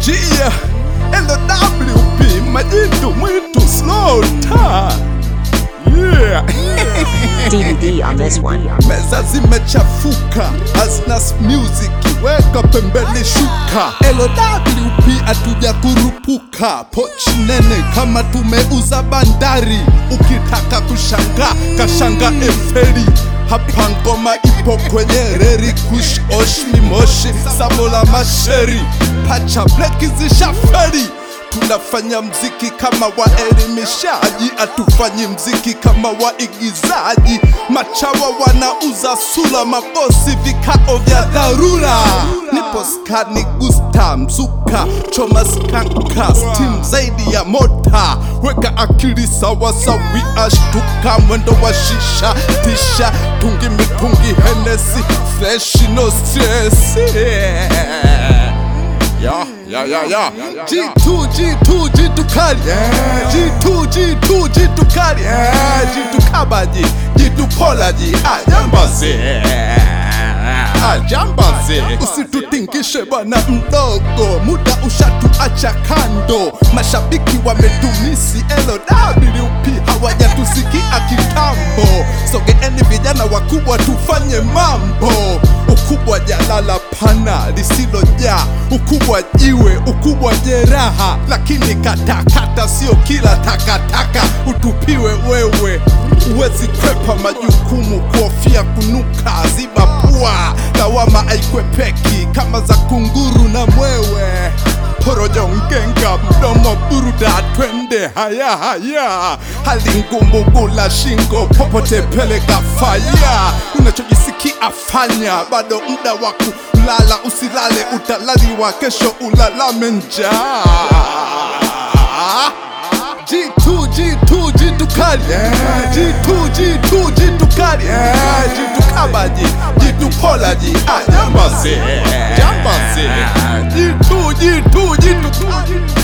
Gia LWP majitu mwitu slow ta yeah DVD on this one. meza zimechafuka Asnas music weka pembeni shuka LWP atuja kurupuka pochi nene kama tumeuza bandari ukitaka kushanga kashanga eferi hapa ngoma ipo kwenye reri kush oshmi moshi samo la masheri pacha bleki zishaferi tunafanya mziki kama waelimishaji, hatufanyi mziki kama waigizaji. Machawa wanauza sura, mabosi vikao vya dharura. Nipo skani gusta mzuka, choma skanka, steam zaidi ya mota, weka akili sawa sawia, shtuka mwendo wa shisha, tisha tungi mitungi, henesi fresh no stress yeah. Ya, ya, ya, ya. G2, G2, G2 kali. G2, G2, G2 kali. G2 kabaji, G2 polaji. Ajambazi. Ajambazi. Usitutingishe bwana mdogo, muda ushatuacha kando. Mashabiki wametumisi LWP hawajatusikia kitambo. Sogeeni vijana wakubwa, tufanye mambo. Ukubwa jalala pana lisilojaa, ukubwa jiwe, ukubwa jeraha, lakini katakata sio kila takataka utupiwe wewe. Huwezi kwepa majukumu, kuhofia kunuka, ziba pua, lawama aikwepeki kama za kunguru na mwewe porojo ngenga mdomo buruda twende haya haya hali ngumu gula shingo popote peleka faya unachojisikia fanya bado muda wa kulala usilale utalaliwa kesho ulalame njaa G2, G2, G2 kali G2, G2, G2 kali G2 kabaji, G2 polaji Ah, Jambazi, jambazi G2, G2, G2